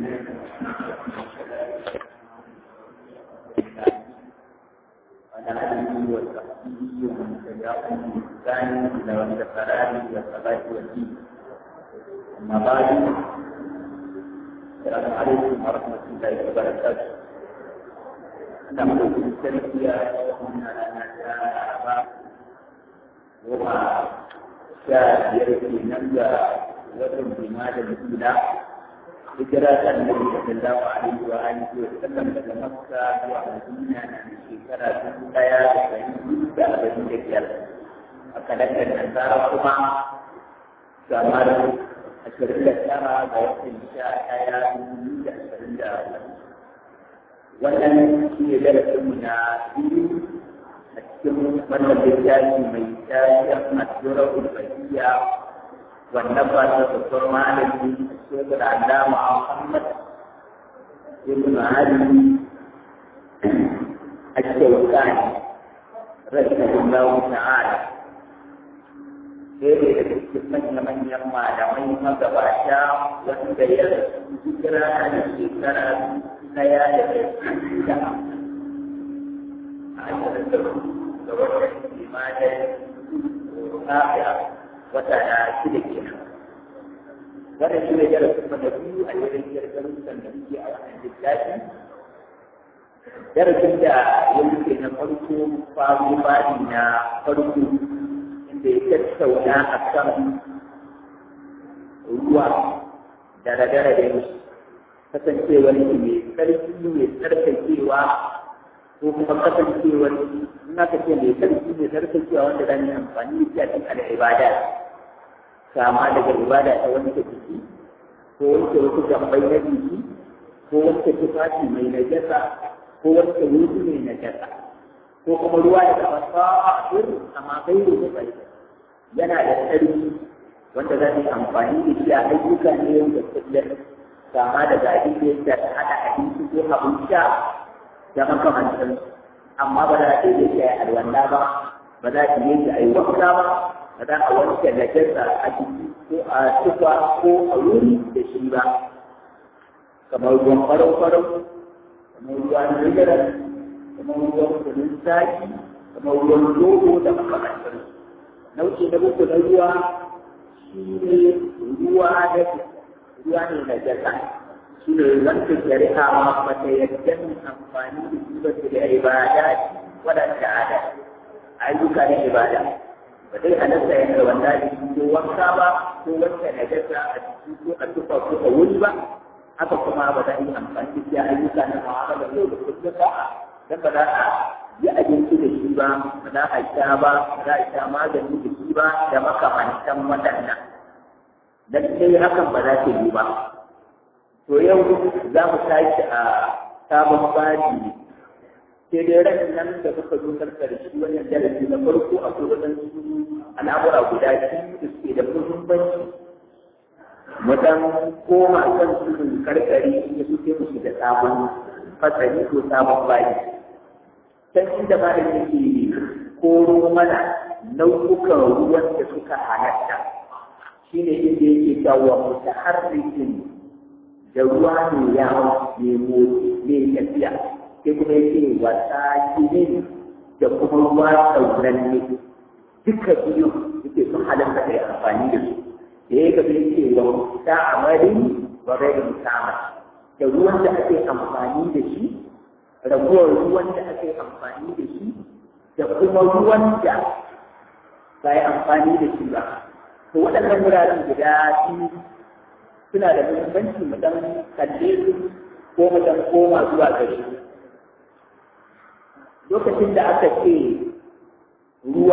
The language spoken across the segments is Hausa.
وعلى آله وصحبه ومن تبعهم بإحسان إلى يوم القرار والصلاة والدين أما بعد السلام عليكم ورحمة الله وبركاته نحن في التربية ومن أنا وما شاء يرثي نبدا وزن بمال الأولى هجرة النبي صلى الله عليه وآله وسلم daga Makka zuwa Madina na shekara dubu ɗaya da ɗari biyu da arba'in da biyar. A kalandar Nasara kuma kamar ashirin da tara ga watan sha ɗaya dubu da ashirin da Wannan shi ne darasinmu na biyu a cikin wannan littafi mai tarihin Asirar Ulfahiyya wannan ba ta babbar malami shekar Allama Muhammad ibn Ali الشوكاني رحمه الله تعالى Dere da cikin manya-manyan malamai magabata wanda ya hijira a shekara daya da da a ashirin da da watan limanin kafira wata na shida kenan. Wannan shi ne darasin mana biyu a jirin darussan da muke a wannan littafi darasin da ya wuce na farko faru bani na farko inda ya tattauna a kan ruwa da radara da yau kasancewar shi mai sarki mai tsarkakewa ko kuma kasancewar in aka ce mai sarki mai tsarkakewa wanda za yi amfani da shi a cikin al'ibada kama daga ibada ta wanke jiki ko wanke wasu gambai na jiki ko wanke tufafi mai najasa ko wanda wuri ne na jasa ko kuma ruwa da kama sa'ir amma kai da bai yana da tsari wanda za su amfani da shi a ayyuka ne yau da kullum kama da gaji da yadda ta haɗa abinci ko abin sha da makamantan amma ba za ta yi shi a alwanda ba ba za ta yi shi a yi wanka ba ba za a wanke najasa a jiki ko a tufa ko a wuri da shi ba kamar ruwan farau-farau kamar ruwan rigara kamar ruwan kunun zaki kamar ruwan dogo da makamantar nau'i na uku na ruwa shi ne ruwa da ruwa ne na jasa shi ne wanda shari'a ma bata yadda amfani da shi ba da ibada waɗanda ada ayyuka na ibada ba zai halatta yadda wanda da ko wanka ba ko wanda na jasa a jiki ko a tufa ko a wuri ba haka kuma ba za a yi amfani da shi a ayyuka na mu'amala yau da kullum ba dan ba za a yi abinci da shi ba ba za a sha ba ba za a sha magani da shi ba da makamantan waɗannan dan sai hakan ba za ta yi ba to yau za mu tashi a sabon baji ne sai dai ran nan da kuka zo karkar shi wannan darasi na farko akwai waɗansu al'amura guda biyu da suke da muhimmanci mu dan koma kan tudun karkari ya suke musu da sabon fasari ko sabon bayi can inda malam yake koro mana nau'ukan ruwan da suka halatta shine inda yake cewa mutaharrikin da ruwa ne ya ne motsi ne tafiya sai kuma yake wasa ne da kuma ruwa sauranne duka biyu yake sun halatta da amfani da su da ya gabe ce wa musta'amarin wa ghairi musta'amar da ruwan da ake amfani da shi raguwar ruwan da ake amfani da shi da kuma ruwan da ba yi amfani da shi ba to waɗannan wuraren guda biyu suna da muhimmanci mu dan kalle su ko mu dan koma zuwa gare su lokacin da aka ce ruwa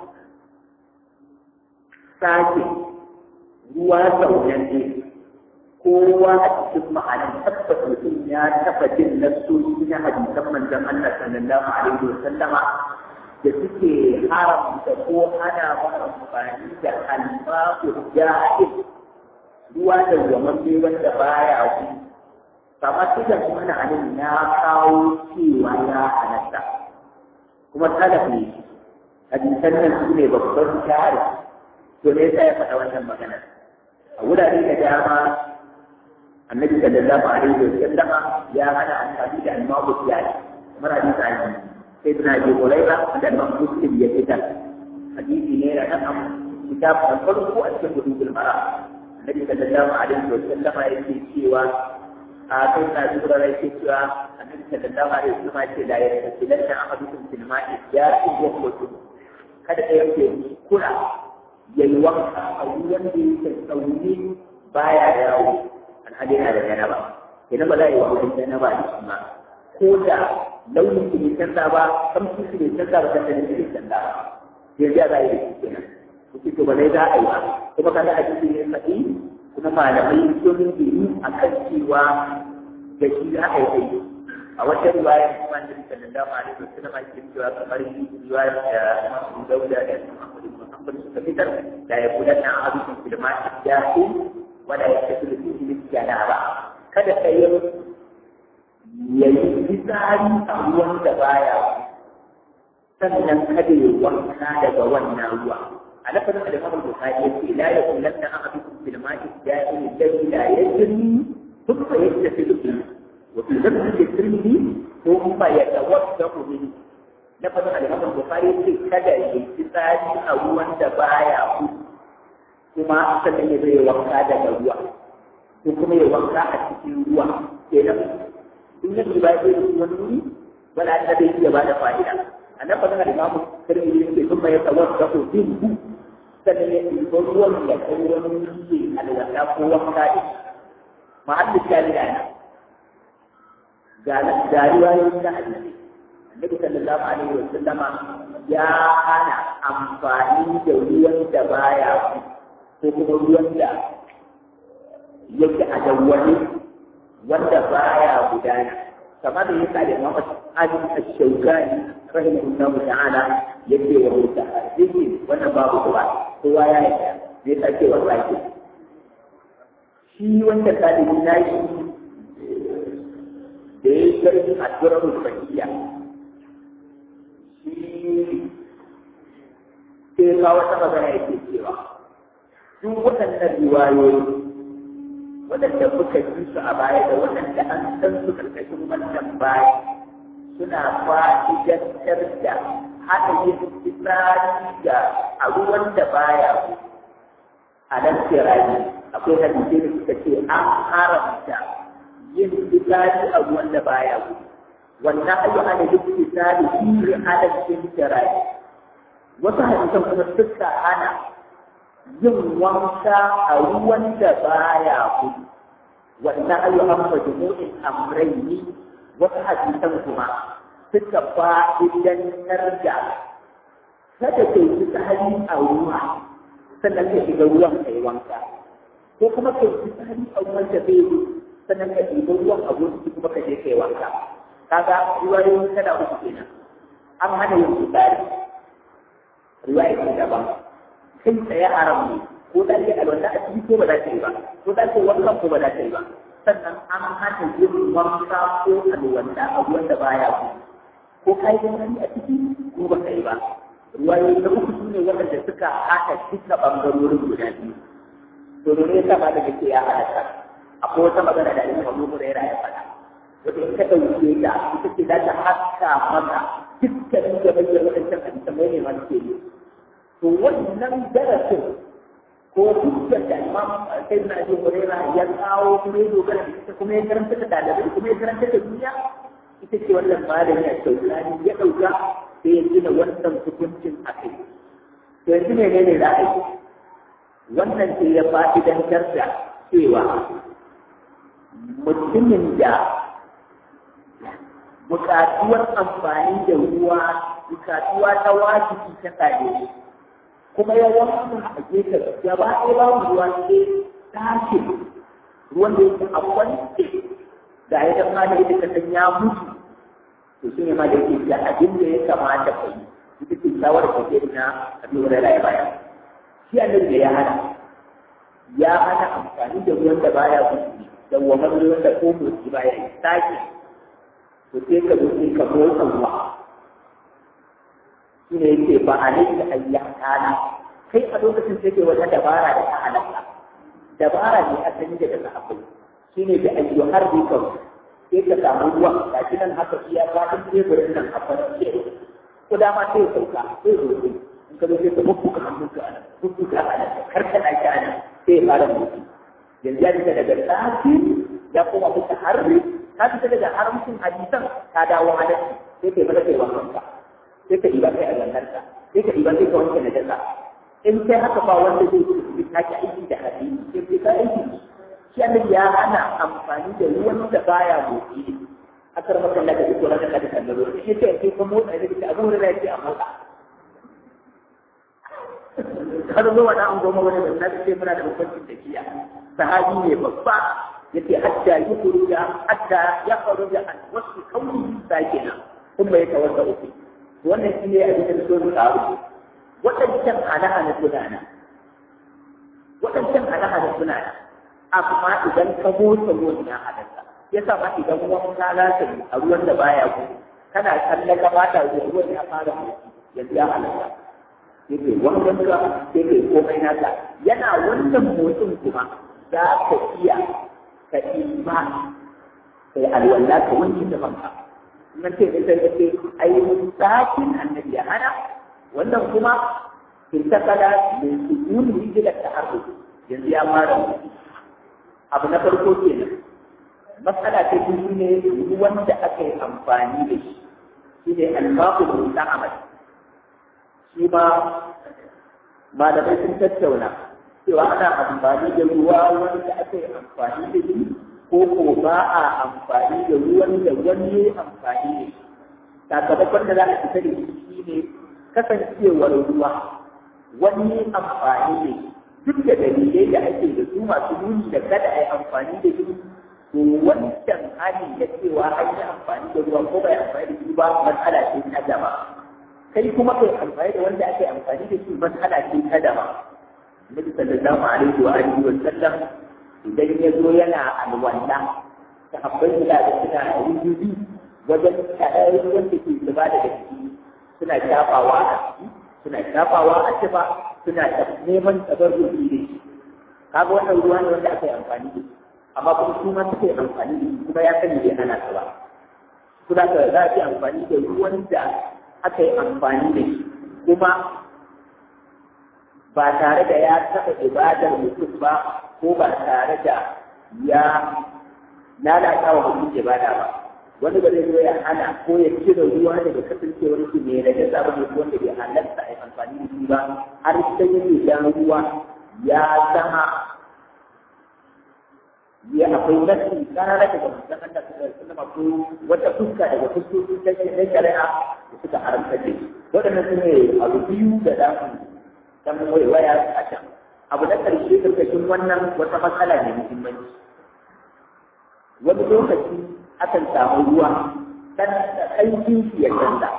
sake ruwa zaunanne kowa a cikin ma'anar tabbata mutum ya taba jin nassoshi na hadisan manzon Allah sallallahu alaihi wa sallama da suke haramta ko hana mu amfani da alma'u jahil ruwa da zamanne wanda baya ku kama suka kuma na anan ya kawo cewa ya halatta kuma talaf ne hadisan nan su ne babban jari to me yasa ya faɗa wannan magana a wurare da dama annabi sallallahu alaihi wa sallama ya hana amfani da almabu tiyari kamar hadisi an sai na ji huraira da imam muslim ya fitar hadisi ne da nan kitab na farko a cikin gudun mara annabi sallallahu alaihi wa sallama yake cewa a kai na ji huraira yake cewa annabi sallallahu alaihi wa sallama ce la yartakilanna ahadukum fil ma'i ya'ti wa qutu kada ɗaya ke kula yayi wanka a ruwan da yake tsauni baya yawo alhali yana da janaba idan ba za a yi wa mutum janaba da shi ma ko da launin su bai canza ba kamshi su bai canza ba canza su bai canza ba yanzu ya za a yi da shi kenan kuke to ba zai za a yi ba kuma kaga a cikin ne faɗi kuma malamai sun yi a kan cewa da shi za a yi aiki a wata riwaya kuma da sallallahu alaihi wasallam ake cewa kamar riwayar da Imam Dauda da Imam Muhammad suka fitar da ya kula da abincin filma jahi wala ya tafi da fihi min janaba kada ka yi yayi fitsari a ruwan da baya sannan kada ya wanka daga wannan ruwa a lafazin da Imam Bukhari ya ce la yakulanna ahadukum fil ma'i jahi alladhi la yajri thumma yastafidu bihi وفي لفظ الترمذي ثم يتوسط منه لفظ الإمام البخاري في كذا يتساعد أو أنت بايع كما أصلا يبي وقتا دعوة وكما يوقع أتكي ruwa kenan in yake ba zai yi wani wuri wala ta bai iya ba da fa'ida a nan fadin al-imam tirmidhi yake sun mai tawar da ko din ku sannan ya yi ruwan ya kai wani wuri alwala ko wanka din ma'allin jami'a ne ga riwayoyin da annabi annabi sallallahu alaihi wa sallama ya hana amfani da ruwan da baya ko kuma ruwan da yake a dawwani wanda baya gudana kamar da yasa da Imam Azim Ash-Shawkani rahimahullah ta'ala yake wa musa hadisi wannan babu kuma kowa ya yi zai sake wallahi shi wanda talibi na yi da ya yi karfin addu'ar rufahiya shi sai ka wata magana yake cewa duk waɗannan riwayoyi waɗanda muka ji su a baya da waɗanda an san su karkashin wannan baya suna fa'idantar da haɗa yin fitsari da a ruwan da baya a nan tirani akwai hadisai da suka ce an haramta yin fitsari a ruwan da baya gudu wannan ayu ana yin fitsari shi ala cikin tirani wasu hadisan kuma suka hana yin wanka a ruwan da baya gudu wannan ayu an majmu'in amrayni wasu hadisan kuma suka fa'idantar da kada kai fitsari a ruwa sannan ka shiga ruwan kai wanka ko kuma kai fitsari a ruwan da bai sannan ka ɗiba ruwan a gurin kuma ka je kai wanka kaga riwayoyin kada uku kenan an hana yin fitsari riwaya ce daban kai tsaye haram ne ko da ke alwala a ciki ko ba za ta yi ba ko da ke wankan ko ba za ta yi ba sannan an hana yin wanka ko alwala a ruwan da baya ku ko ka yi wani a ciki ko ba ka yi ba riwayoyi na uku su ne waɗanda suka haɗa duka ɓangarorin guda biyu to domin ya sa ba da kake ya halatta akwai wata magana da Imam Abu Hurairah ya faɗa wata in ka dauke ta ita ce za ta haska maka dukkanin da bayyana wadancan hadisan mai ne masu ke to wannan darasin ko hujjar da Imam Sai na Abu Hurairah ya kawo kuma ya dogara da ita kuma ya karanta da dalibai kuma ya karanta da duniya ita ce wannan malami a Shaukani ya ɗauka sai ya gina wannan hukuncin a kai to yanzu ne ne za a yi wannan sai ya fa'idantar da cewa mutumin da bukatuwar amfani da ruwa bukatuwa ta wajibi ta tsare kuma ya wannan a gefe gaba ɗaya babu ruwa sai tashi ruwan da yake a kwance da ya dan ma da ita kasan ya mutu to shi ne ma da yake da abin da ya kamata ka yi ita ce shawarar da ke na abin da ya baya shi annabi da ya hana ya hana amfani da ruwan da baya mutu da wannan ruwan da ko motsi baya yi sake to sai ka zo sai ka motsa ruwa shi ne yake ba a nan da ayya kana kai a lokacin sai ke wata dabara da ta halatta dabara ne a sani da daga akwai shine da ayyuhar rikon sai ka samu ruwa ga shi nan haka iya faɗin teburin nan a farce ko dama sai ya sauka sai ya zo in ka zo sai ka bubbuka hannunka a nan bubbuka a nan karkana shi a nan sai ya fara mutu yanzu ya fita daga tsafi ya koma fita harbi ka fita daga haramcin hadisan ka dawo halarci sai ka yi mata kai wankanka sai ka ɗiba kai a gangarka sai ka ɗiba sai ka wanke na jasa in sai haka ba wanda zai yi ta ki aiki da hadisi sai ka aiki shi annabi ya hana amfani da ruwan da baya motsi a karɓar kan daga duk wani da kan ruwa shi ce sai ka motsa da kike abu da yake a motsa har zo wani an goma wani da na ce muna da bambancin tafiya sahabi ne babba yace hatta yukhruja hatta yakhruja an wasu kauni sakina kuma ya tawassa uku wannan shi ne abin da so su kawo waɗancan hana-hana suna nan waɗancan hana-hana suna nan amma idan ka motsa ruwan ya halatta ya sa ma idan wanka za ka yi a ruwan da baya ku kana kallon gabata ruwan ya fara motsi yanzu ya halatta yake wankan ka yake komai naka yana wannan motsin kuma za ka iya ka ima kai alwala ka wanke da banka nan ce da sai ce ai tsakin annabi ya hana wannan kuma intakala min sujudi ila ta'arruf yanzu ya fara motsi abu na farko kenan matsala ta biyu ne ruwan da aka yi amfani da shi shi ne alfaqul musta'mal shi ma malamai sun tattauna cewa ana amfani da ruwa wanda aka yi amfani da shi ko ko ba a amfani da ruwan da wani ya amfani da shi sakamakon da za a fita da shi shi ne kasancewar ruwa wani amfani da shi duk da dalilai da ake da su masu nuni da kada a yi amfani da shi to wancan hali na cewa an yi amfani da ruwa ko bai amfani da shi ba matsala ce ta dama kai kuma kai amfani da wanda ake amfani da shi matsala ce ta dama Nabi sallallahu alaihi wa alihi wa sallam idan ya zo yana alwala sahabbai da da suna rubutu wajen kaɗai wanda ke zuba daga ciki suna shafawa a ciki suna shafawa a cifa suna neman tabarruki da shi kaga wannan ruwa ne wanda aka yi amfani da shi amma kuma su ma suke amfani da shi kuma ya sani bai hana su ba kuma ka za a yi amfani da ruwan da aka yi amfani da shi kuma ba tare da ya taɓa ibadar mutum ba ko ba tare da ya lalata wa mutum ibada ba wani ba zai zo ya hana ko ya cire ruwa daga kasancewar shi ne da jasa ba ne ko wanda bai halarta a yi amfani da shi ba har sai ya ja ruwa ya zama ya akwai nasi karara daga mutum Allah ta sallama ko wata fuska daga fuskokin ta na shari'a da suka haramta ce waɗannan su ne abu biyu da za mu dan waya a can abu na ƙarshe karkashin wannan wata matsala ne muhimmanci wani lokaci akan samu ruwa dan ƙarfin shi ya canza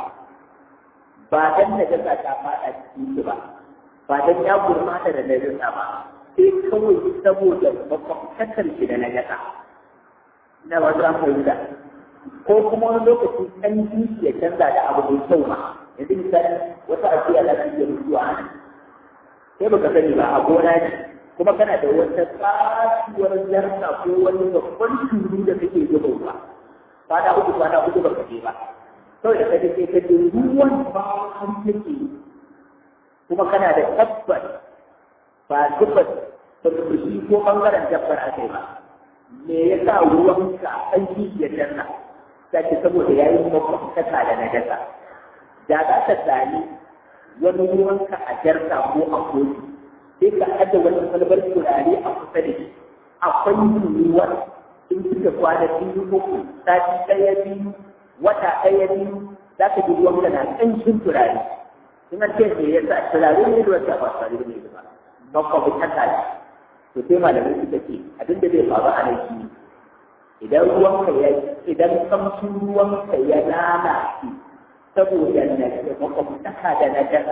ba dan najasa ta faɗa cikin shi ba ba dan ya gurmata da najasa ba sai kawai saboda makwabtakar shi da najasa na wasu an fahimta ko kuma wani lokaci ƙarfin shi ya canza da abu mai kyau ma yanzu misali wata ajiya za ta iya mutuwa a nan sai baka sani ba a gona ne kuma kana da wata tsasuwar jarka ko wani babban turu da kake zuba ruwa kwana uku kwana uku baka je ba kawai da kaje sai ka je ruwan ba har yake kuma kana da tabbas ba tabbas ba ka fushi ko bangaren dabbar aka ba me yasa ruwanka an ji ya danna sai saboda yayin makwabtaka da najasa da za ka sami wani ruwanka a jarka ko a kofi sai ka aje wani kwalbar turare a kusa da shi akwai ruwan in suka kwana biyu uku sati ɗaya biyu wata ɗaya biyu za ka ji ruwan na ƙanshin turare in an ce me yasa turare ne da wata ba turare ne ba makwabi haka ne to sai malamai suka ce abinda zai faru a nan shi idan ruwanka ya idan kamshin ruwanka ya lalace saboda na da makwabtaka da na jasa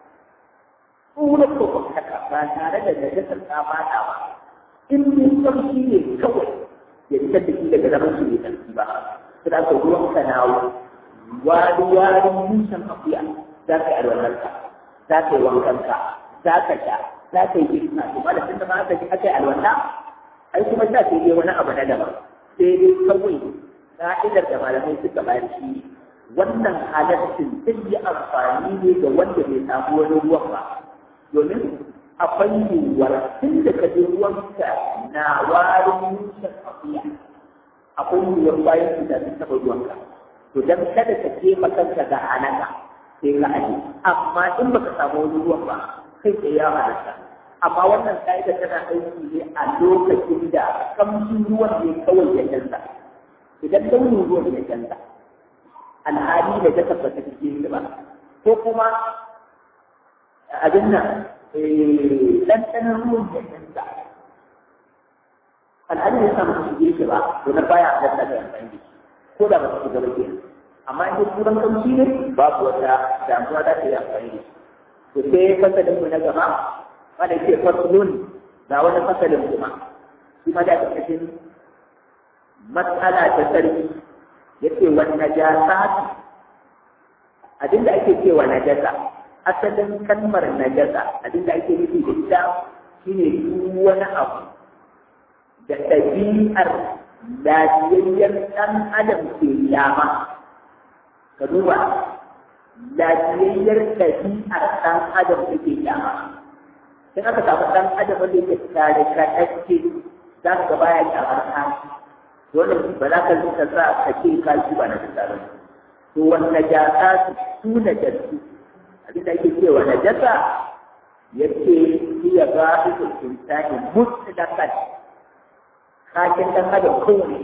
tsura makwabtaka ba tare da najasar ta fata ba in mun kamshi ne kawai ya fitar da shi daga zaman su bai tsarki ba su da ka ruwan ka nawo wani warin musan akuya za ka yi alwalarka za ka yi wankanka za ka sha za ka yi girma to ba da tunda ma aka ji aka yi alwala ai kuma sha sai dai wani abu na daban sai dai kawai ka'idar da malamai suka bayar shi wannan halaccin zai yi amfani ne ga wanda bai samu wani ruwan ba domin akwai yiwuwar tun da ka je ruwanka na warin mushen akuya akwai yiwuwar bayan su da sun taɓa ruwanka to dan kada ka je kanka ga halaka sai ka aje amma in baka samu wani ruwan ba kai tsaye ya halatta amma wannan ka'ida tana aiki ne a lokacin da kamshin ruwan ne kawai ya canza idan launin ruwan ya canza alhali da ta tabbata cikin ba ko kuma abin nan ɗanɗanon ruwan ya canza alhali ya samu su shige shi ba to na baya a da amfani da shi ko da ba su shiga ba kenan amma in turan kamshi ne babu wata damuwa za ta yi amfani da shi to sai fasalin mu na gaba wanda ke fasalun ga wani fasalin kuma shi ma da ƙarƙashin matsala ta sarki yace wani najasa abinda ake cewa najasa asalin kalmar najasa abinda ake nufi da ita shine duk wani abu da ɗabi'ar lafiyayyar ɗan adam ke yama ka duba lafiyayyar ɗabi'ar ɗan adam ke yama in aka samu ɗan adam wanda yake tare kaɗacce za ka baya kyamar kashi dole ba za ka rika sa ka ce kashi ba na tsara to wanda jasa su na jasu abin da ake cewa na jasa yace iya ba su insani mutlaqan kashin dan adam kowane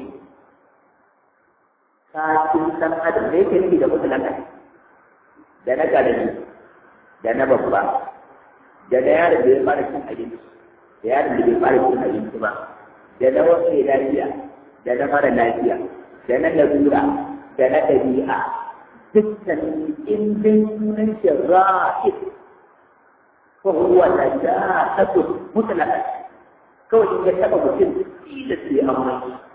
kashin dan adam da yake nufi da mutlaqan da na karami da na babba da na yaron da ya fara cin abinci da yaron da bai fara cin abinci ba da na wasu lafiya da na mara lafiya da na larura da na ɗabi'a dukkan indin sunan shi ra'id ko huwa la ja'atu mutlaqan kawai in ya taba mutum tilas sai amma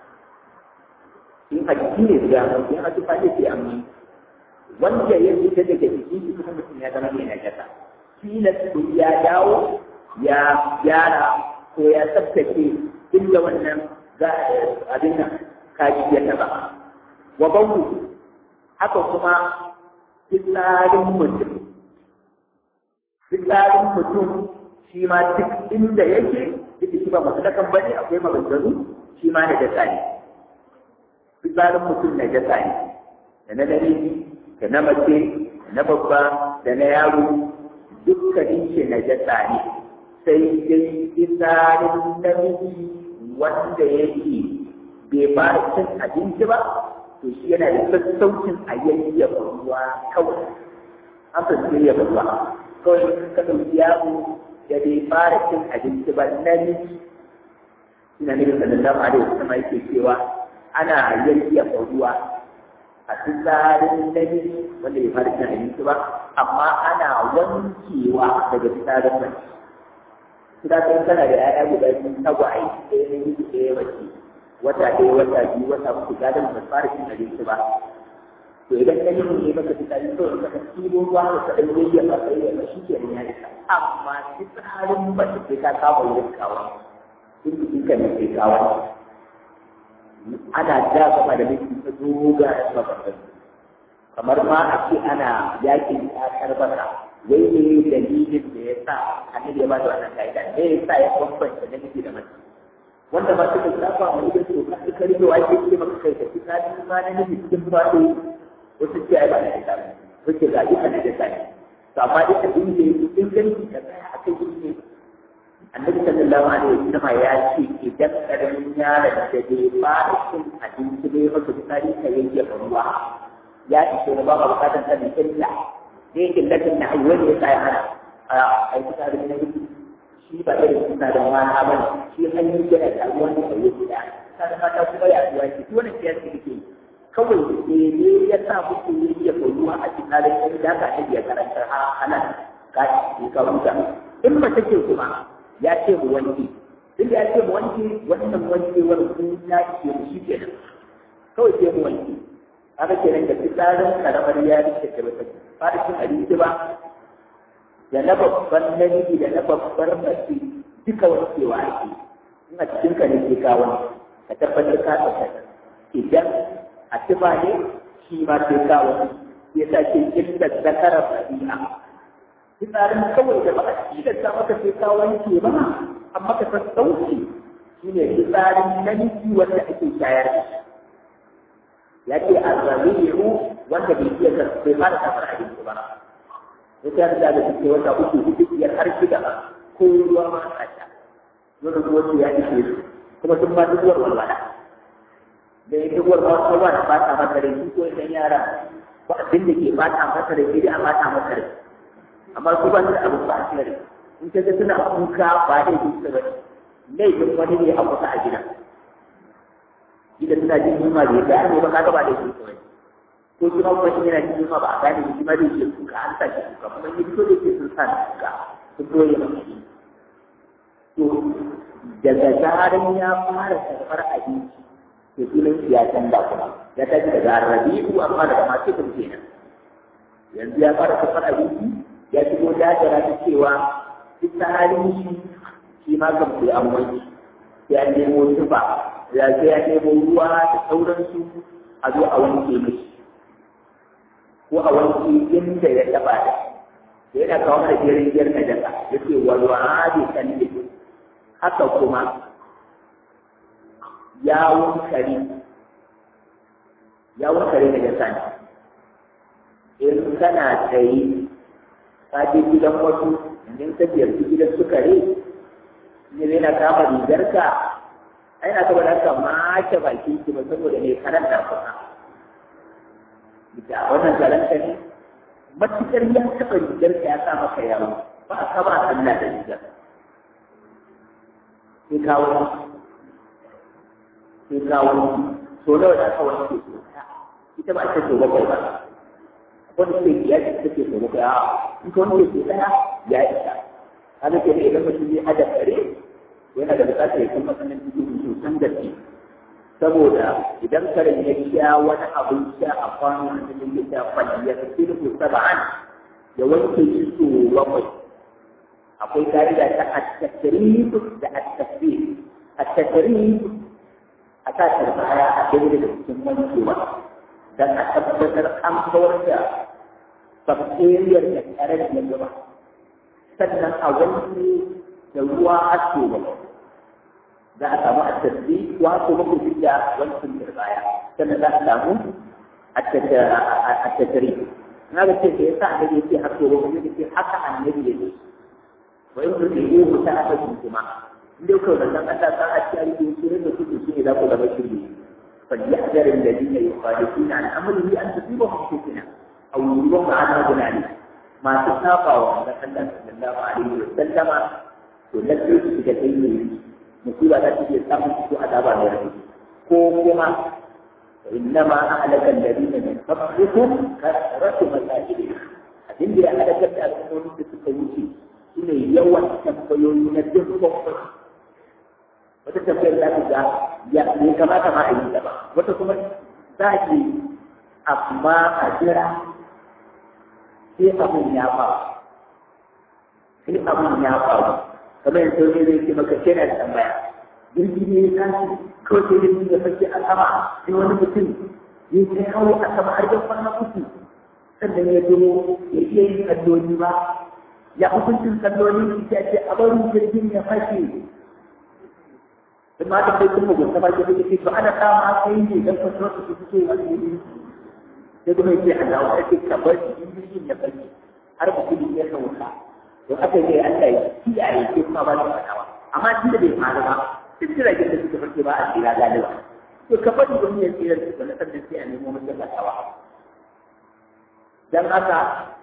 in haƙi ne da in haƙi fa ne sai amma wanda ya fita daga jikin shi kuma mutum ya zama mai najasa tilas ya dawo ya gyara ko ya tsaftace inda wannan za abin nan kaji ya taba wa bawu haka kuma fitsarin mutum fitsarin mutum shi ma duk inda yake duk shi ba masu dakan bane akwai maganganu shi ma na jasa ne fitsarin mutum na jasa ne da na namiji da na mace da na babba da na yaro dukkanin shi na jasa ne sai dai fitsarin namiji wanda yake bai fara cin abinci ba to shi yana da sassaucin a yayyafa ruwa kawai an fi yayyafa ruwa kawai ka ɗauki yaro da bai fara cin abinci ba namiji ina nufin sallallahu alaihi wasallam yake cewa ana yayyafa ruwa a fitsarin namiji wanda bai fara cin abinci ba amma ana wankewa daga fitsarin mace Kira kan kana da ‘ya'ya guda biyu tagwaye ɗaya na yi ɗaya mace wata ɗaya wata biyu wata uku gadon ba fara cin abinci ba. To idan ka yi ne maka fitsari kawai ka ɗibo ruwa da ka ɗan yayyafa ka yayyafa shi ke ya isa. Amma fitsarin mace sai ka kama wurin kawo. In jikin ka ne sai kawo. Ana ja gaba da miki ta doga da mabambam. Kamar ma a ce ana yakin ƙasar baka wai ne dalilin da ya sa annabi ya ba da wannan ka'ida ne ya sa ya bambanta namiji da mace wanda ba suka saba mu idan to ka ka rike wa ke ce maka kai ka ci ka ji ma namiji cikin fado wasu ce ai ba na ita ba wace ga ita na da sai to amma dai abin da yake cikin ganci ka tsaya a kai ne annabi sallallahu alaihi wasallam ya ce idan karamin yaron da bai fara cin abinci bai maka fitsari ka yanke ruwa ya ishe ba ba bukatan sanin illa da yake lakin na wani ya tsaya ana a aiki tare da nabi shi ba irin suna da mata ba ne shi an yi gina da ruwan da ya gida ta da mata kuma ya zuwa shi to wannan siyasa yake kawai ne ne ya sa muku ne ya ruwa a cikin halin da da ka iya karanta halal ka ci ka huta in mace ce kuma ya ce mu wanke duk ya ce mu wanke wannan wankewar kun ya ce mu shi kenan kawai sai mu wanke haka kenan da fitsarin karamar yari da ta bata fara cin abinci ba da na babban namiji da na babbar mace duka wankewa ake in a cikin ka ne ke kawo ka tabbatar ka tsaka idan a tuba ne shi ma sai kawo ya sa ke inda zakara fadi'a fitsarin kawai da ba a cikin ta maka sai ka wanke ba amma ka san sauki shine fitsarin namiji wanda ake shayar da shi ya ce arrabi'u wanda bai iya ka bai fara safar abinci ba ya ta da da suke wata uku hudu biyar har shida ko ruwa ma a sha wani ruwa ya ishe su kuma sun ba duk walwala da ya duk walwala ba da fata masa da shi ko idan yara ba abin da ke fata masa da shi a fata masa da amma su ba su da abin ba a cikin in ka ga suna kuka ba da yi su ba laifin wani ne a kusa a gida gida suna jin yunwa da ya gane ba kaga ba da yi su ba ko shi ma kuma yana jin yunwa ba a gane shi ma da yake kuka an sa shi kuka kuma yi fito da yake sun sa kuka sun doye masa to daga zaran ya fara karɓar abinci to filin ya canza kuma ya tafi daga rabi'u amma daga masu kun kenan yanzu ya fara karɓar abinci ya shigo dajara ta cewa fitsarin shi shi ma kan sai an wanke sai an nemo tufa ya sai ya nemo ruwa da sauransu a zo a wanke mishi ko a wanke inda ya taɓa da yana kawo mana jerin jerin na jaka yace walwa'adi kan haka kuma yawon kare yawon kare na jasa ne in kana tsaye ka je gidan wasu in ka ziyarci gidan su kare ne yana kama rigarka ai na saboda haka mace bakin ki ba saboda ne karanta kuma da wannan zalunta ne matukar ya taɓa rigarka ya sa maka yawo ba a kaba Allah da rigar sai kawo sai kawo so nawa da aka wanke so ita ba ta so bakwai ba wani sai ya ce take so bakwai a in ka wanke so daya ya isa kaga ke da idan mutum ya hada kare yana da bukatar ya san matsayin cikin sosan gaske saboda idan karen ya sha wani abin sha a kwano a cikin ya sha kwalli ya fi sulhu saba'an ya wanke shi so bakwai akwai ka'ida ta at-tasrif da at-tasbih at-tasrif a sa baya a daidai da cikin wankewa dan a tabbatar an kawar da bakteriyar da tare da gaba sannan a wanke da ruwa haske ba za a samu at-tasbih wa ko ba ku da wankin baya sannan za a samu at-tasrif na ga ce da yasa annabi yake hasko ba kuma yake haka annabi yake wa in tudihu ta'atun kuma inda kuka da nan Allah ta aci a cikin sura da kuke shi ne za ku zama shirye fa yahdar alladhina yukhalifuna an amrihi an tusibahum fitna aw yusibahum adhabun alim ma ta saba wa da Allah sallallahu alaihi wa sallama to lalle su ga kai ne musiba ta ce samun su azaba ne ko kuma إنما أهلك الذين من قبلكم كثرة مساجدهم abin da ya halakar da al'ummomin da suka wuce shi ne yawan tambayoyi na dukkan wata tambayar za ta ga ya ne kamata ma a yi ta ba wata kuma za ki amma a jira sai abin ya faru sai abin ya faru kamar yanzu ne zai ce maka shi na da tambaya jirgi ne ya tashi kawai sai jirgin ya fashe a sama sai wani mutum ya kai hawo a sama har yan kwana uku sannan ya zo ya iya yin kalloli ba ya hukuncin kalloli ita ce a barin jirgin ya fashe ma da kai kuma gunta ba ke kake to ana kama kai ne dan fashe wasu su suke wani ne sai kuma yake Allah wa ake kabar jirgin ya fashe har ba kudi ya sauka to aka yi Allah ya kiyaye ke kuma ba da fadawa amma tunda bai faru ba duk jiragen da suka farke ba a tsira galiba to ka faɗi wani ya tsira da suka nasar da sai a nemo masa fatawa dan haka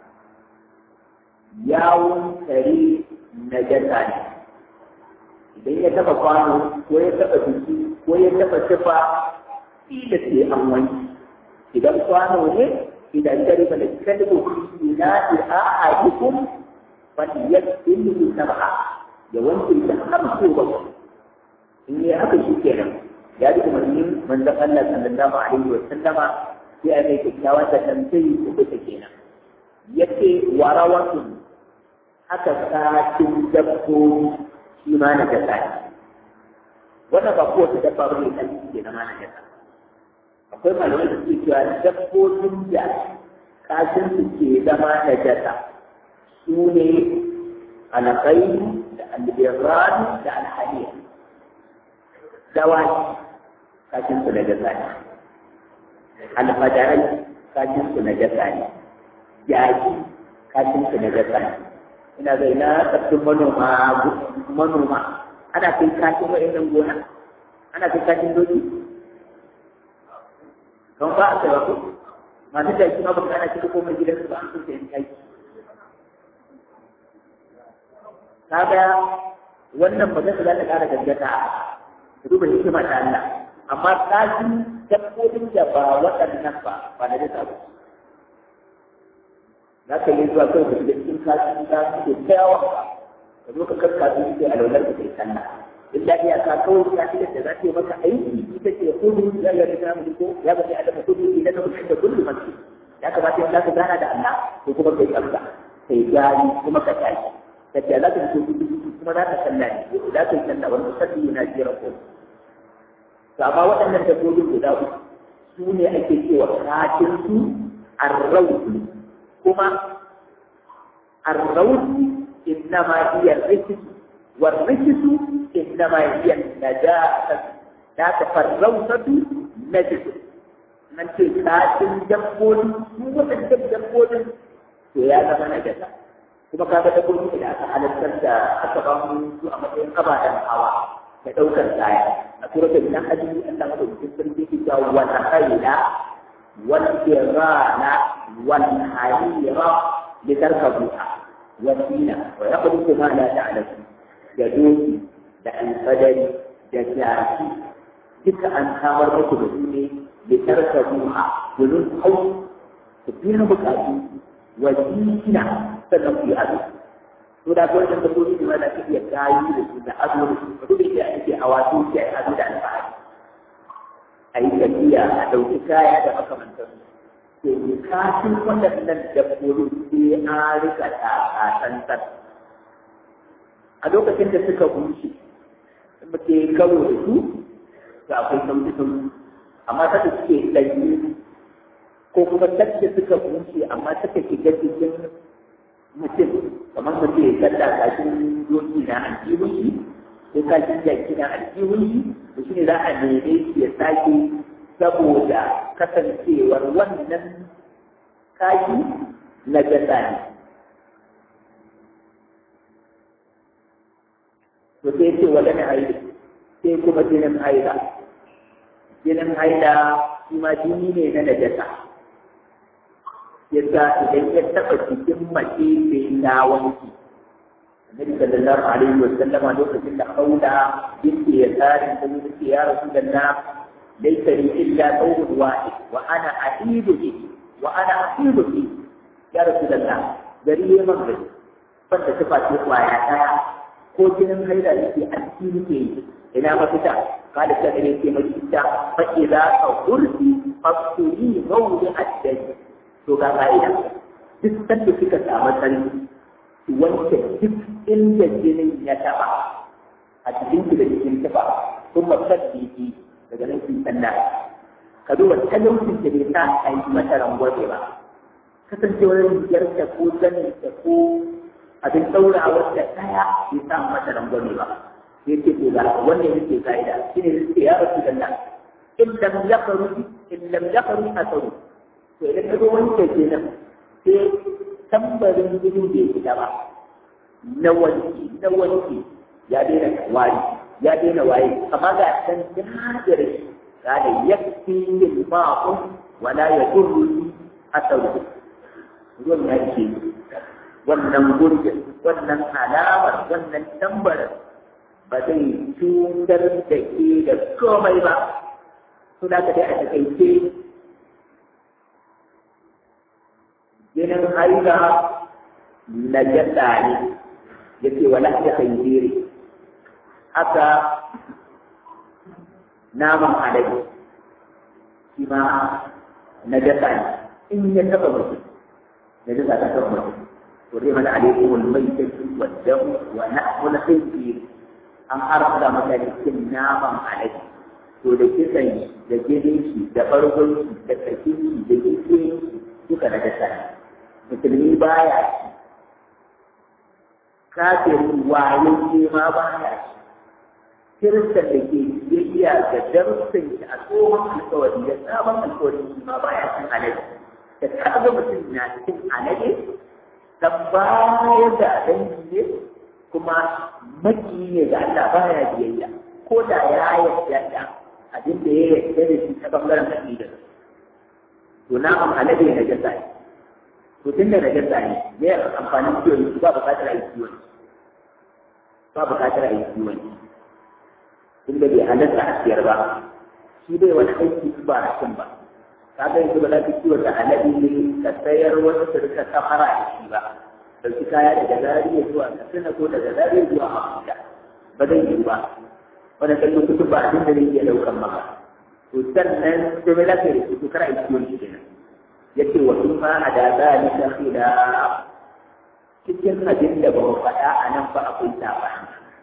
yawon kare na jasa ne idan ya taɓa kwano ko ya taɓa biki ko ya taɓa tufa ila sai an wanki idan kwano ne idan kare ba da kalmo ina da a'adukum fa yakfilu sab'a ya wanke da har so bakwai in yi haka shi kenan ya ji umarnin manzon Allah sallallahu alaihi wa sallama sai a mai kyakkyawan da tambayi ko kuka kenan yace warawatun haka satin dabbobi shi ma na gasa ne wannan ba kowace dabba ba ne kan ke na mana yasa akwai malamai da suke cewa dabbobin da kashin su ke zama na jasa su ne alƙai da albirran da alhaliya dawaki kashin su na jasa ne alfadarai kashin su na jasa ne yaƙi kashin su na jasa ne ina zai na tsaffin manoma manoma ana kai kashin wa'in gona ana kai kashin doki don ba a kai ba ko masu da shi ma ba ana cika komai gidan su ba an kusa yin kai kaga wannan ba zai za ta ƙara gaggata ka duba hikima ta Allah amma kashin dabbobin da ba waɗannan ba ba da nisa ba za ka yi zuwa kawai da cikin kashin da suke tsayawa ka zo ka karka su suke alwalar da kai sallah illa iya ka kawai ka ce da za ta yi maka aiki ita ce kudu ya ga da mu ko ya ga da ka kudu idan ka kudu da kullu masjid ya kamata in za ka gana da Allah ko kuma kai tsafta kai gani kuma ka tashi ka ce za ka fito kudu kuma za ka sallah ne za ka yi sallah wani sabbi yana jira ko to amma waɗannan dabbobin guda uku su ne ake cewa kafin su arrautu kuma arrautu innama hiya rikisu والرجس إنما هي النجاسة لا تفرغت نجس من تكاد الجبول هو الجبول يا زما نجاسة kuma kaga da kuma da aka halartar da aka ba mu su a matsayin abadan hawa da daukar kaya a suratul nahl Allah madaukakin sarki ke cewa wal khayla wal irana wal harira litarkabuha wasila wa yaqulu ma la ta'lamu da doki da alfadari da jaki duka an samar muku da su ne da tarka ruha domin hau ku biya bukatu wa jina sannan ku yi ado to da kawai da dabbobi ne wanda ake iya kayi da su da ado da su duk da ake hawa su ke ado da alfahari a yi tafiya a ɗauki kaya da makamantansu to bukatun waɗannan dabbobi sai an rika ta a lokacin da suka bushe muke karo da su to akwai sauki sauki amma ta da suke ɗanyi ko kuma tacce suka bushe amma suka shiga cikin mutum kamar mutum ya kalla kashin doki na aljihun shi ko kashin jaki na aljihun shi to shi ne za a neme shi ya sake saboda kasancewar wannan kashi na jasa ne to sai ce wa gani haida sai kuma jinin haida jinin haida shi ma jini ne na najasa yadda idan ya taɓa cikin mace sai ta wanki annabi sallallahu alaihi wa sallam a lokacin da haula yake ya tsarin da yake ya rasulullah laysa li illa thawbun wahid wa ana ahidu bi wa ana ahidu bi ya rasulullah gari ya magana banda tufa ce kwaya daya ko jinin haila yake a cikin yake yi ina mafita kada ta ne ke mafita fa idza ka urfi fasuli mawdi addai to ga ka'ida duk sanda kika samu sarki ki wanke duk inda jinin ya taba a cikin ki da cikin taba kuma sabbi daga nan ki sanna ka duba talaucin da bai sa a yi mata rangwabe ba kasancewar rigarta ko zaninta ko abin ɗaurawar da ɗaya bai sa mata rangwame ba sai ce ko ga wannan yake ka'ida shi ne yake ya rasu da nan in lam yaqru in lam yaqru asaru to idan ka zo wanke kenan sai tambarin gudun bai fita ba na wanki na wanki ya daina wari ya daina waye amma ga san dadar ga da yakfi bil ma'un wala yadurru asaru ruwan ya ce wannan gurbin wannan alamar wannan tambarin ba zai cutar da ke da komai ba su da ka dai a takaice jinin haila na jasa ne ya ce wala ta khairi haka naman alaji shi ma na jasa ne in ya taba mutum na jasa ta taba mutum حرمت عليكم الميتة والدم ولحم الخنزير an haramta mutane cin naman alade to da kisan da jinin shi da bargon shi da karfin shi da kike duka na dasa musulmi baya ci kafin wayo ce ma baya ci kiristan da ke biyayya ga darussan shi a tsohon alkawari da sabon alkawari shi ma baya cin alade da kaga mutum na cin alade dan baya da dangi ne kuma maki ne da Allah baya biyayya ko da ya yarda da abin da ya yarda da shi ta bangaren aqida to na am alade na jasa ne to tun da na jasa ne me amfanin kiwon shi ba bukatar a yi kiwon ba bukatar a yi kiwon tunda bai halatta a siyar ba shi bai wani aiki ba a cin ba ka ga yanzu ba za ka kiwon da alade ne ka sayar wasu su rika safara da shi ba ɗauki kaya daga zariya zuwa katsina ko daga zariya zuwa abuja ba zai yi ba wanda kan lokutu ba abin da zai iya ɗaukan maka to sannan sai mai lafiya da su kar a yi kiwon shi kenan ya ce wa sun ma a da zalika khila cikin abin da ba mu faɗa a nan ba akwai saɓani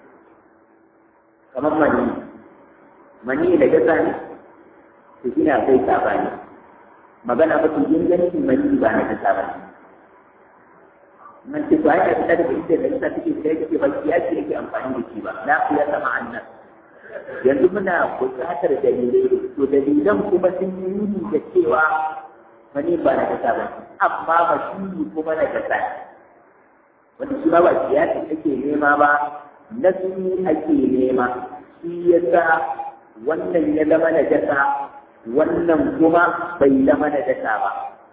kamar mani mani da gasa ne to shi ne akwai saɓani magana ba su ingancin mani ba na gasa ba ne man ce to ai da daga inda da ita take da yake ba kiyasi yake amfani da shi ba na fiya sama annan yanzu muna buƙatar dalilai to dalilan kuma sun yi nuni da cewa wani ba na kasa ba amma ba shi kuma na kasa wanda shi ba ba kiyasi ake nema ba nasu ake nema shi yasa wannan ya zama na jasa wannan kuma bai zama na jasa ba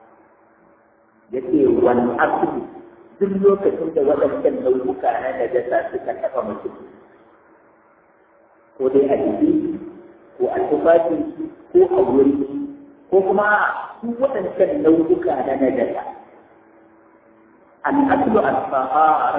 yace wani asali duk lokacin da waɗancan nau'uka na najasa suka taɓa mutum ko dai a jiki ko a tufafi ko a wuri ko kuma su waɗancan nau'uka na najasa al'aslu al-fahar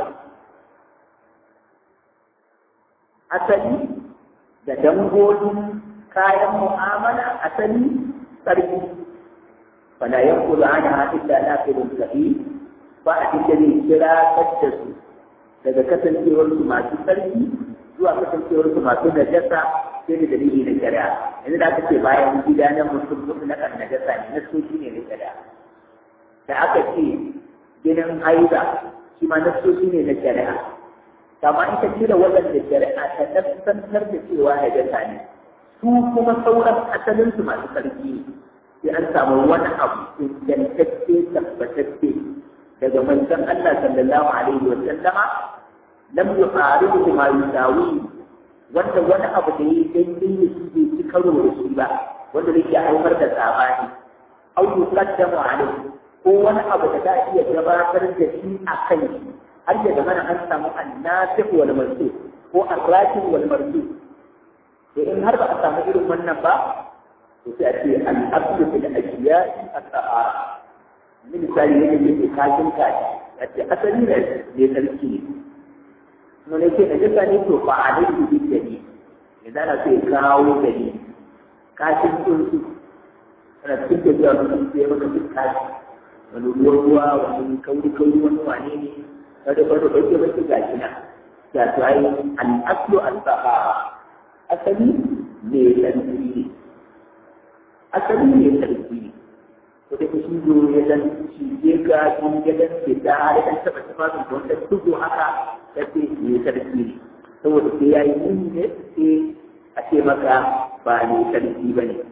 asali da dangogin kayan mu'amala asali tsarki fala yanqulu anha illa naqilun sahih ba a cikin zai kira da su daga kasancewar su masu sarki zuwa kasancewar su masu najasa sai da dalili na shari'a yanzu da aka ce bayan gida na mutum mutum na kan najasa ne na soci ne na shari'a da aka ce ginin haiza shi ma na soci ne na shari'a kama in ka cire waɗanda shari'a ta tabbatar da cewa najasa ne su kuma sauran asalin su masu sarki ne sai an samu wani abu ingantacce tabbatacce daga manzon Allah sallallahu alaihi wa sallama lam yuqaribu ma yusawi wanda wani abu da yi daidai da shi bai ci karo da shi ba wanda zai iya haifar da sabani au yuqaddamu alaihi ko wani abu da za iya gabatar da shi a kan shi har ya zama an samu annasih wal mansukh ko arrakib wal mansukh to in har ba a samu irin wannan ba to sai a ce al-aslu fil ashiya'i at-tahara ni misali yadda yake kashin kashi a ce asali ne ne sarki ne kuma ne ce najasa ne to fa a dai su bi gani ya zana sai kawo gani kashin tsuntsu ana cikin tafiya wani tsuntsu ya maka duk kashi wani ruwa ruwa wani kauri kauri wani wane ne kada kada ɗauke ba ga shi na ya to ai al-aslu al-sahara asali ne sarki ne asali ne sarki ne ko da shi zo ya dan cije ka in ya dan fita har dan taba tafafin da wanda tudu haka ya ce ne sarki ne saboda sai ya yi nuni ne sai a ce maka ba ne sarki ba ne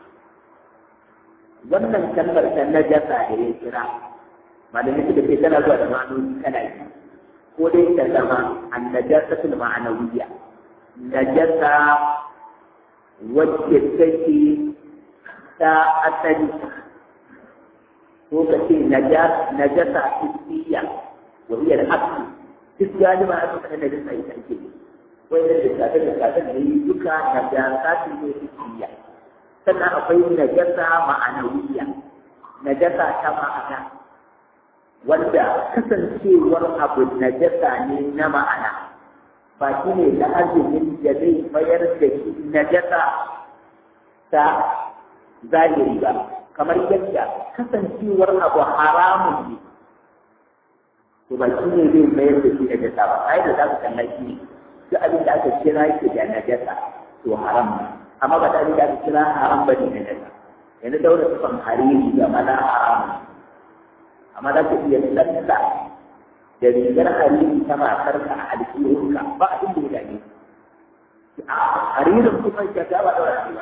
wannan kalmar ta najasa da ya kira malamai suka ce tana zuwa da ma'anoni kana yi ko dai ta zama an najasatul ma'anawiyya najasa wacce take ta asali ko ka ce najasa hissiya wa hiya al-asl duk galiba a suka da najasa ita ake ne wai da lissafe da lissafe da yi duka najasa su ne hissiya sannan akwai najasa ma'anawiyya najasa ta ma'ana wanda kasancewar abu najasa ne na ma'ana ba shi ne da azumin da zai mayar da shi najasa ta zahiri ba kamar yadda kasancewar abu haramun ne to ba shi ne zai mayar da shi da jasa ba ai da za ka kalla shi ne duk abin da aka kira shi da najasa to haram ne amma ba ta abin da aka kira haram ba ne najasa yanzu daura sufan hariri ga maza haram amma za ka iya tsalla da rigar hariri ta matarka a alƙiyarka ba abin da ya dame a haririn kuma ya ta ba daura ba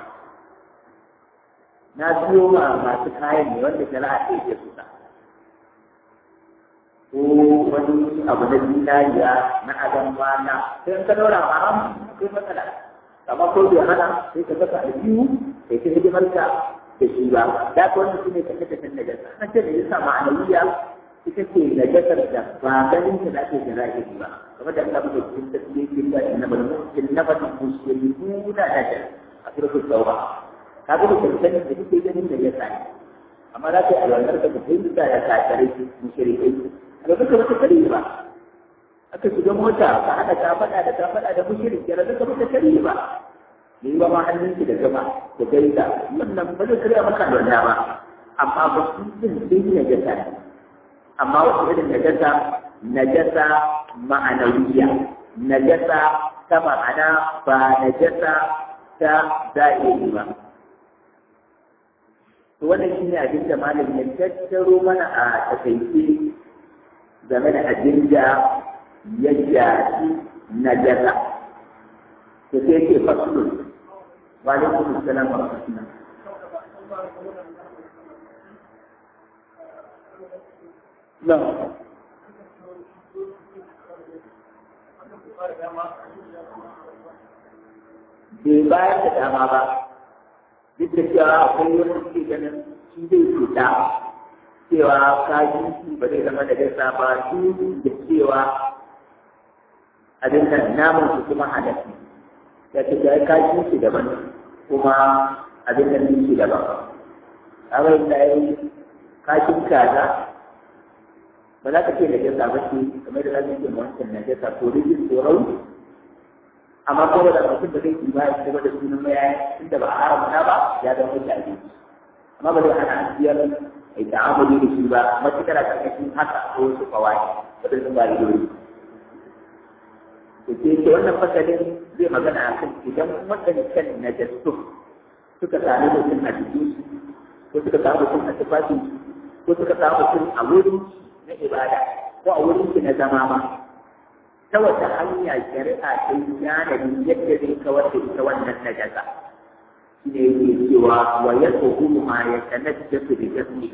na siyo ma masu kayan ne wanda shari'a ta yi su ko wani abu na zinariya na adam mana sai ka daura haram sai matsala amma ko bai hana sai ka saka aljihu sai ka hidimar ka da shi ba da ko wannan shine kace kace najasa an ce da yasa ma'anawiya ita ce najasar da ba ganin ta zake da zahiri ba kamar da Allah bai cikin tasbihin da inna bal mu'min nabatu muslimuna najasa a suratul tauba kaga da kirkani da kike ganin da yasa amma za ka yi alwalar ka fahimta da kakarai mushrikai da duka wata kare ba aka shiga mota ka haɗa ta faɗa da ta faɗa da mushrik da duka wata kare ba ne ba ma hannun ki da gama da gaida wannan ba zai kare maka da wannan ba amma ba su din din najasa ne amma wasu irin najasa najasa ma'anawiya najasa ta ma'ana ba najasa ta zahiri ba to wannan shine abin da malam ya tattaro mana a takaice game da abin da ya shafi najasa to sai ke fasulun wa alaikum assalam wa rahmatullah na bai bayar da dama ba duk da cewa akwai wani suke ganin shi zai cuta cewa kaji shi ba zai zama da gaisa ba duk da cewa abin nan namun su kuma halatta ya ce ya kaji shi daban kuma abin nan shi daban kawai da ya yi kashin kaza ba za ka ce da gaisa ba ce kamar da za ka ce wancan na gaisa ko rigin tsoron amma ko da mutum da zai ba ya kuma da sunan maya inda ba a haramta ba ya zama mutane amma ba zai hana biyar ai ta'amuli da shi ba matukar a ƙarƙashin haka ko su kawai wadda sun ba da dole to ke ce wannan fasalin zai magana a kan idan waɗancan najastu suka sami mutum a jikin ko suka sami mutum a tufafin ko suka sami mutum a wurin na ibada ko a wurin na zama ma ta wata hanya shari'a ta yi yanayin yadda zai kawar da ita wannan najasa shi ne yake cewa wa ya tsohu ma ya tanajjasu da jasmi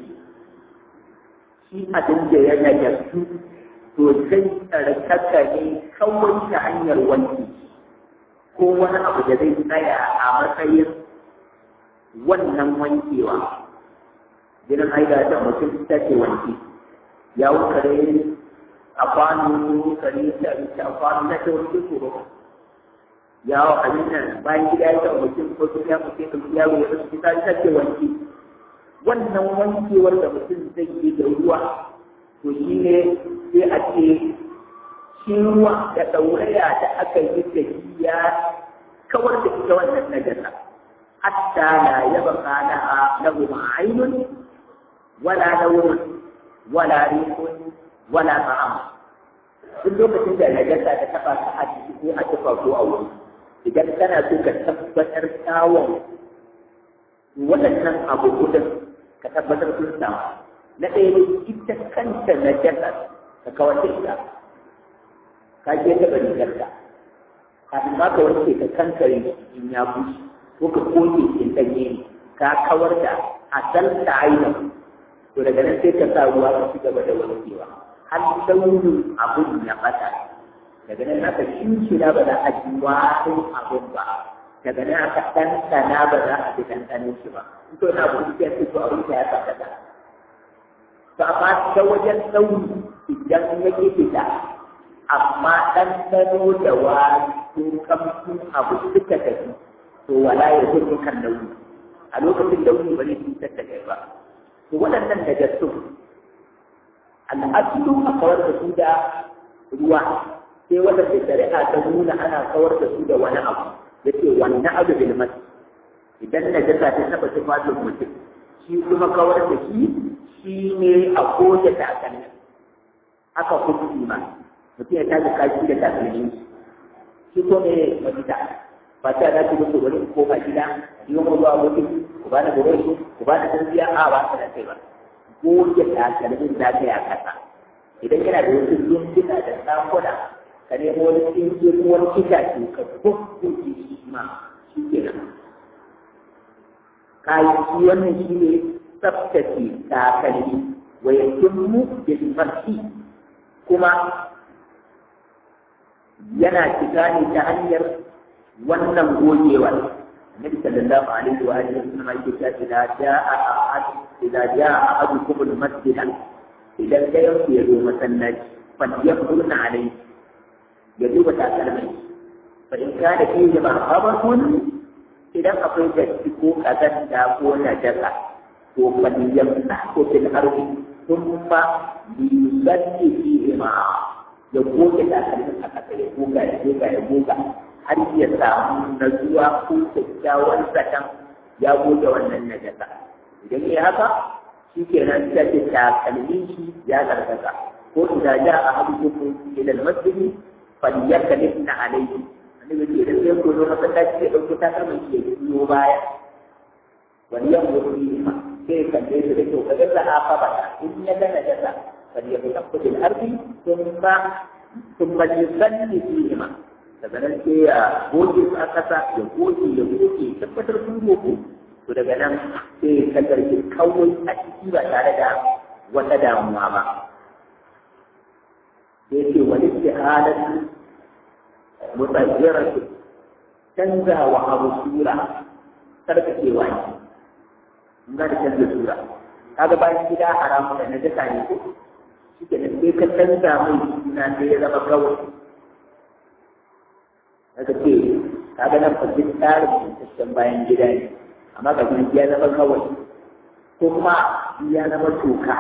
shi abin da ya najasu to zai tsarkaka ne kawai ta hanyar wanki ko wani abu da zai tsaya a matsayin wannan wankewa jinin haida da mutum ta ce wanki ya wukare a kwano kare da abinci a kwano na ta wani tsoro yawo abin nan bayan gida ya ta mutum ko sun ya mutum ya yaro ya rasu ta ta ce wanki wannan wankewar da mutum zai yi da ruwa to shi ne sai a ce shi ruwa da ɗauraya da aka yi da shi ya kawar da ita wannan najasa hatta la yaba kana lahu ma'ainun wala nawrun wala rihun wala ta'am duk lokacin da najasa ta taba ka a ciki ko a tufa ko a wuri idan kana so ka tabbatar kyawun waɗannan abu gudun ka tabbatar sun samu na ɗaya ne ita kanta na jasa ka kawar da ita ka je taɓa rigarta kafin ma ka wanke ka kankare in ya bushe ko ka koke in ɗanye ne ka kawar da asal ta ainihin to daga nan sai ka sa ruwa ka ci gaba da wankewa har launin abun ya ɓata daga nan aka shinshina ba za a ji warin abun ba daga nan aka ɗanɗana ba za a ji ɗanɗanin shi ba in to na abu ya ce to abin ya tsaka to amma ta wajen ɗauri idan ya ke fita amma ɗanɗano da wari ko kamfin abu suka tafi to wala ya zo kan nauyi a lokacin launi ba zai cutar da kai ba to waɗannan daga su al'adu a kawar da su da ruwa sai waɗanda shari'a ta nuna ana kawar da su da wani abu ya ce wannan abu bil mas idan na jasa ta taɓa tufafin mutum shi kuma kawar da shi shi ne a koje takalmi haka hukumi ma mutum ya tashi kashi da takalmi shi ko ne mafita ba ta da ku wani ko ba gida yi wa zuwa wani ku ba da gure shi ku ba da tarbiyya a ba ta da kai ba goge takalmin da ka ya kasa idan yana da wasu zumbuna da sakuna ka nemo wani tsinke ko wani itace ka bubbuke shi ma shi ke nan kayan shi wannan shi ne tsaftace takalmi wa yakimmu bil farki kuma yana cika ne ta hanyar wannan gogewar Nabi sallallahu alaihi wa alihi wasallam yake cewa idza jaa ahad idza jaa ahadukum al masjid idan dayan ku ya zo masallaci fa yakunna alaihi ya duba takalmin fa in kana fihi ma'abatun idan akwai datti ko kazanta ko najasa to fa yamsa ko fil ardi thumma yusalli fihi ma'a ya goge takalmin a ƙasa ya goga ya goga ya goga har ya samu natsuwa ko kyakkyawan zaton ya goge wannan najasa idan ya haka shi ke nan ta ce takalmin shi ya zargaza ko idan ja a abu kuma ila masjidi falyakalif na alaihi annabi ce idan sai ko zo masallaci ya dauki takalmin shi ya biyo baya wani yan wuri ma sai kalle su da kyau kaga za a faba in ya ga najasa فليتنقل الأرض ثم ثم يصلي فيهما daga nan sai ya goge su a ƙasa ya goge ya goge tabbatar sun goge to daga nan sai ya kadarki kawai a ciki ba tare da wata damuwa ba sai ce wani istihalatu mutayyiratu canzawa abu sura sarkacewa ne in ga da canza sura kaga bayan gida haramu da najasa ne ko shi ke nan sai ka canza mai suna sai ya zama kawai daga ce kaga nan fasik tsarin mutashen bayan gida ne amma ga gina ya zama kawai kuma ya zama toka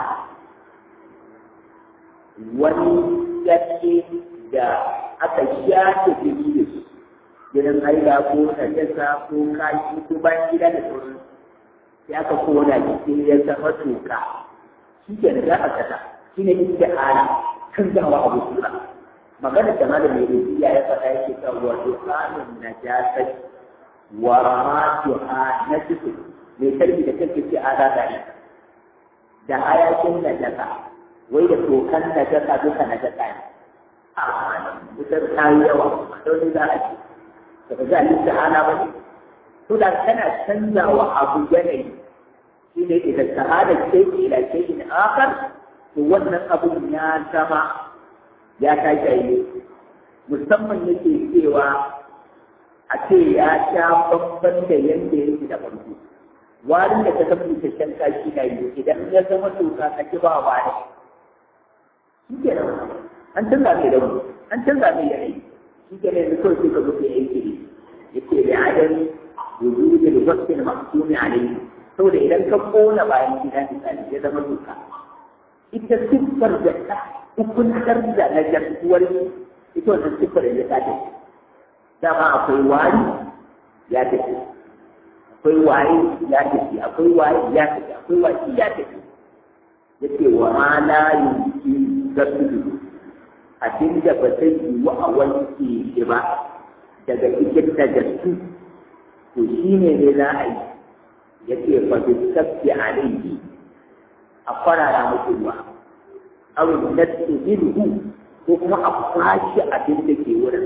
wani yace da aka shafe jini da shi gidan haila ko najasa ko kashi ko bayan gida da sauransu sai aka kona shi ya zama toka shi ke da za a kasa shi ne ita ala canzawa abu sura magana da malam mai rubiya ya faɗa yake ta wa duhanun najasat wa ramatuha najisu mai tarbi da kake ce ala da da hayakin najasa wai da tokan najasa duka najasa ne a wutar ta yi yawa don za a ce ba za a yi ta'ala ba ne to da kana canzawa abu yanayi shi ne idan sahada ce ila shay'in akhar to wannan abun ya zama ya tashi aile musamman yake cewa a ce ya sha babban da yanda yake da farko warin da ka san busasshen kashi na yi idan ya zama toka ka ki ba wa ne shi ke nan an canza mai rauni an canza mai yanayi shi ke nan kawai sai ka zo ka yi aiki ne yake da adami wujudul wasfil mahsumi alayhi saboda idan ka kona bayan gida misali ya zama doka ita siffar da ta hukuntar da na jarkuwar ita wannan siffar da ta tafi dama akwai wari ya tafi akwai waye ya tafi akwai waye ya tafi akwai waye ya tafi yace wa ma la yumki gasudu abin da ba zai yi wa a wanke shi ba daga cikin najassu to shi ne ne za a yi ya ce fa bi sabbi alayhi a kwarara muku ruwa aw natsu minhu ko kuma a kwashi abin da ke wurin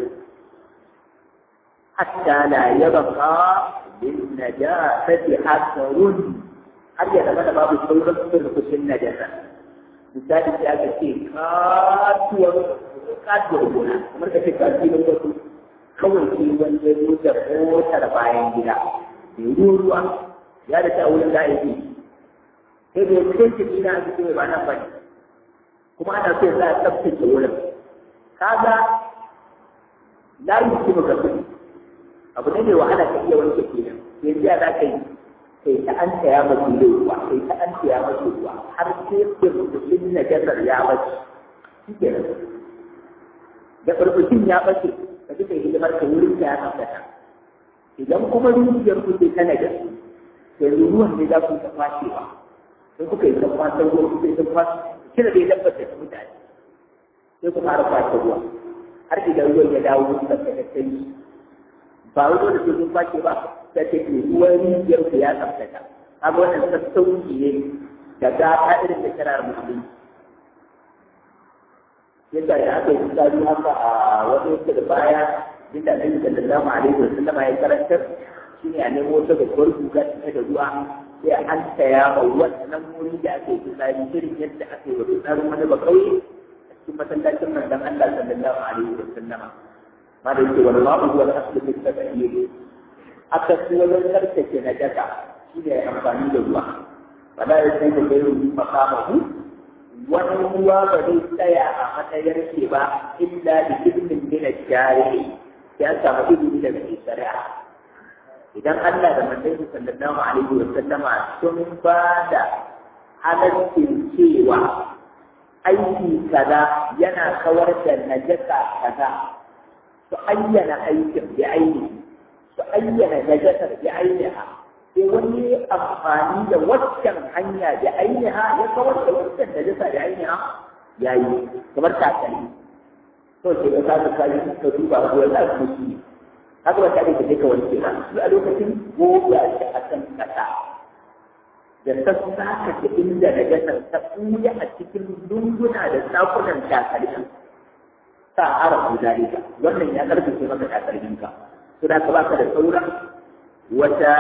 hatta la yabqa bin najasati asrun har ya zama da babu sauran surkushin najasa misali sai aka ce katuwar katuwar gona kamar ka ce katuwar wasu kawai sai wani ya zo da motar bayan gida mai ruwa ya da ta wurin la'ibi sai bai kai shi ina a cikin ba nan bane kuma ana so za a tsaftace wurin kaga layi kuma ga kudi abu ne mai wahala ka iya wanke kenan sai ya za ka yi sai ta an taya masu ruwa sai ta an taya masu ruwa har sai burbushin najasar ya bace shi kenan da burbushin ya bace ka ji kai hidimar ka wurin da ya tabbata idan kuma rijiyar ku ce tana da su yanzu ruwan ne za ku ta fashewa sai kuka yi ta kwasar ruwa kuka yi ta kwasar kira da ya tabbata da mutane sai ku fara kwasar ruwa har idan ruwan ya dawo da kai ba wani da sun kwace ba ta ce ke ruwan rijiyar ku ya tsaftace kaga wannan sassauci ne da gata irin da kirar musulunci yadda da aka yi tsari haka a wani yadda da baya inda annabi sallallahu alaihi wa sallama ya karantar shine a nemo wata babbar guga ta da ruwa sai a hantaya ma wannan wuri da aka yi tsari irin yadda aka yi wa tsarin wani ba kauye a cikin masallacin manzon Allah sallallahu alaihi wa sallama ma da yake wani ma'u wal asli fi tabiyyir aka ci wajen tsarkake na daga shine amfani da ruwa fala ya sai da gairu makamahu wani ruwa ba zai tsaya a matsayar shi ba illa da ibnin min shari'i ya samu izini daga mai shari'a idan Allah da manzon sallallahu alaihi wa sallama sun ba da halaccin cewa aiki kaza yana kawar da najasa kaza su ayyana aikin bi aini su ayyana najasar bi ainiha sai wani amfani da waccan hanya da ainiha ya kawar da waccan da jasa da ainiha ya yi kamar takalmi to sai ka sa ka yi ka duba ko ya za su haka ba tare da ka wanke ba su a lokacin goga shi a kan kasa da sassaka da inda da jasar ta ɓuya a cikin lunguna da sakunan takalmi sa arafu zalika wannan ya karfafe maka takalminka to da ka baka da sauran wata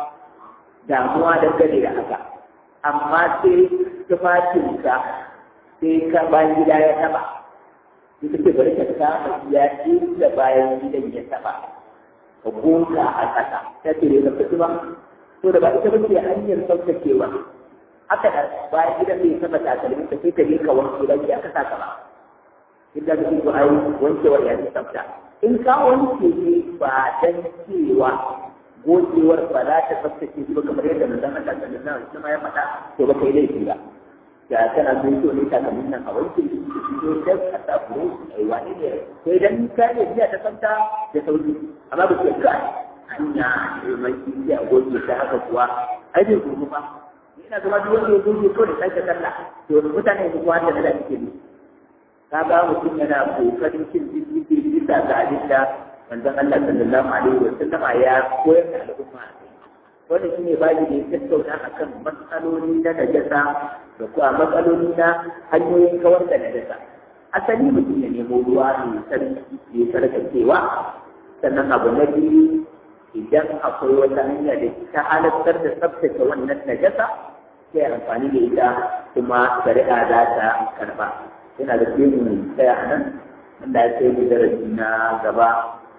damuwa dangane da haka amma sai tufafinka sai ka bayan gida ya taba ita ce bari ka kama ya da bayan gidan ya taba ka goga a ƙasa ta ce da ka ba to da ba ita ba ce hanyar saukacewa haka da bayan gidan bai taba takalmin ka sai ka je ka wanke da ya ka saka ba inda ka ce to ai wankewar ya ce tsafta in ka wanke ne ba dan cewa gocewar ba za ta tsaftace shi ba kamar yadda manzon Allah sallallahu alaihi wasallam ya faɗa to ba kai laifi ba da kana so so ne ta kamin nan a wanke shi to da ka ta furo ai wani ne sai dan ka ne biya ta tsafta da sauki amma ba ke ka hanya mai iya goce ta haka kuwa ai bai gudu ba ina zama duk wanda ya goce ko da sake sallah to mutane su kuwa da da suke ne ka ga mutum yana kokarin cin jiki bisa ga abin da manzon Allah sallallahu alaihi wa sallam ya koyar da al'umma wanda shine bayi da ya tattauna akan matsaloli na najasa da kuma matsaloli na hanyoyin kawar da najasa asali mutum ya nemo ruwa mai sarki ya sarkacewa sannan abu na biyu idan akwai wata hanya da ta halattar da tsabtace wannan najasa sai amfani da ita kuma shari'a za ta karba yana da kemu mai tsaya a nan wanda ya kai darasi na gaba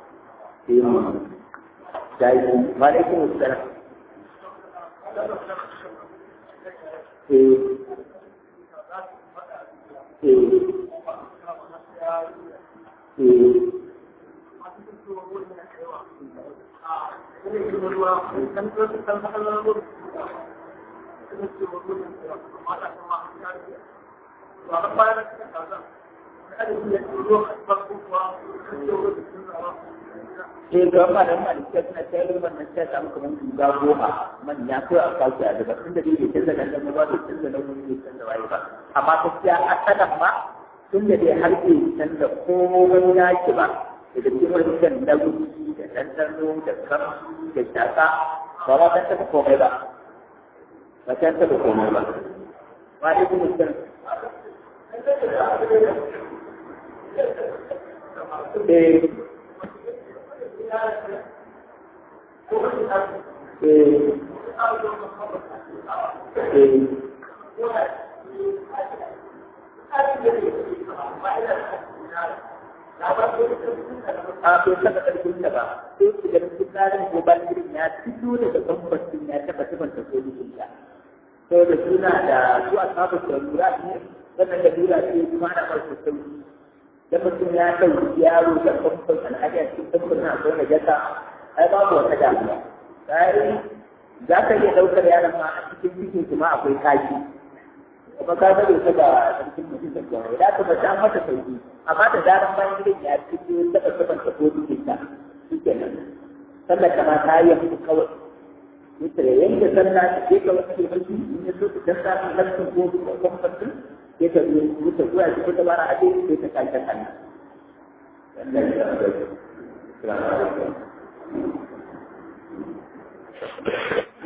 sai mu dai ba da kuma tsara eh eh eh sai ga malam malikiya suna tayar da wannan sai samu kamar guga goma manya ko a kawo a daga tun da dai bai canza nan da ba bai canza nan wani bai canza waye ba amma gaskiya a sanan ma tun da dai har bai canza komai naki ba daga cikin wancan na gudu da ɗanɗano da kamshi da shaka ba ma kan taɓa komai ba ba kan taɓa komai ba ba dai kuma san eh a bai saka ƙarfin da ba sai su ga tsarin ko bangirin ya fito daga bambancin ya taɓa tabanta ko dukkan ta sau da suna da su a sabu da lura ne wannan da lura ce kuma ana farko sauki da mutum ya ɗauki yaro da bambam al'ada cikin bambam na akwai najasa ai babu wata damuwa sai za ka iya ɗaukar yaron ma a cikin cikin kuma akwai kashi kuma ka ga bai saka sarkin mutum da kyau da ka bata mata sauki amma da zaran bayan gidan ya fito saka saban ta ko cikin ta shike nan sallar ta ma ta yi yanku kawai yake da yanke sallah ta ke ka wasu mashi in ya so ta dasa ta lafsin ko kuma fasin sai ta zo ta zuwa cikin ta bara a ce sai ta kai ta kanna Allah ya sa da